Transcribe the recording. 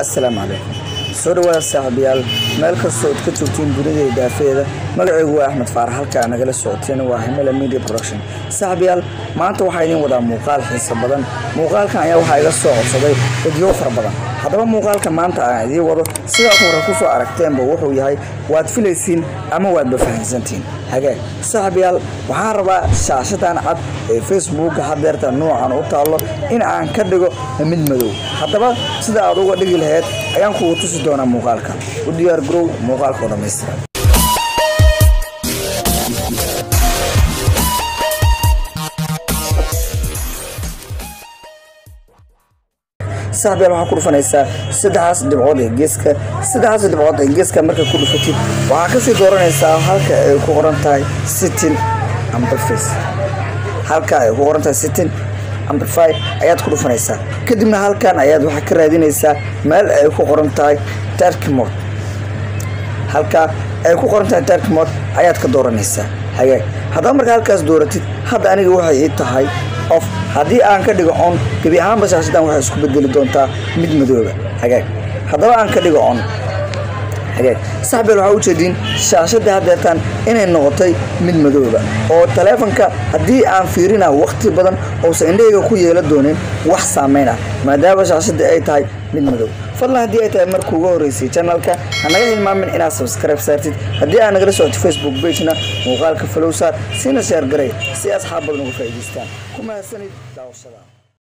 assalaamu calaykum soo dhawaada saaxiibayaal meel kastoo ad ka joogtiin dunida iyo daafeeda magacaygu waa axmed faarax halkaa nagala socoteen waa himela media production saaxiibayaal maanta waxaa idiin wadaa muuqaal xiiso badan muuqaalkan ayaa waxaa iga soo codsaday dadyo fara badan haddaba muuqaalka maanta aan idiin wado sidaad hore kusoo aragteenba wuxuu yahay waad filaysiin ama waadba fahamsantiin hagaag saaxiibayaal waxaan rabaa shaashadan cad ee facebooka hadeerta noocan u taallo in aan ka dhigo mid madow haddaba sida aad uga dhigi lahayd ayaan kugu tusi doonaa muuqaalka u diyaar garow muuqaalkao dhammaystiran saaxibayaal waxaa ku dhufanaysaa saddexaas dhibcood ee geeska saddexaas dhibcood ee geeska markay ku dhufatid waxaa kasii dooranaysaa halka ay ku qoran tahay sitin amplifies halka ay ku qoran tahay sitin amplify ayaad ku dhufanaysaa kadibna halkan ayaad waxaa ka raadinaysaa meel ay ku qoran tahay darkmod halka ay ku qoran tahay darkmod ayaad ka dooranaysaa hagaag haddaba markaa halkaas dooratid hadda aniga waxay ii tahay of haddii aan ka dhigo on gebi ahaanba shaashadan waxay isku bedeli doontaa mid madooba hagaag haddaba aan ka dhigo on hagaag saxbeel waxaa ujeediin shaashadii haddeertaan inay noqotay mid madooba oo taleefonka haddii aan fiirina waqti badan ousan indhahayga ku yeela doonin wax saameyn ah maadaama shaashadii ay tahay mid madow fadlan haddii ay tahay marka uga horreysay janalka hanaga hilmaamin inaad sabskribe saartid haddii aad nagala socotid facebook bagena muuqaalka falowsaar siina sheer garay si asxaab badan uga faa'idaystaan ku mahadsanid daawashada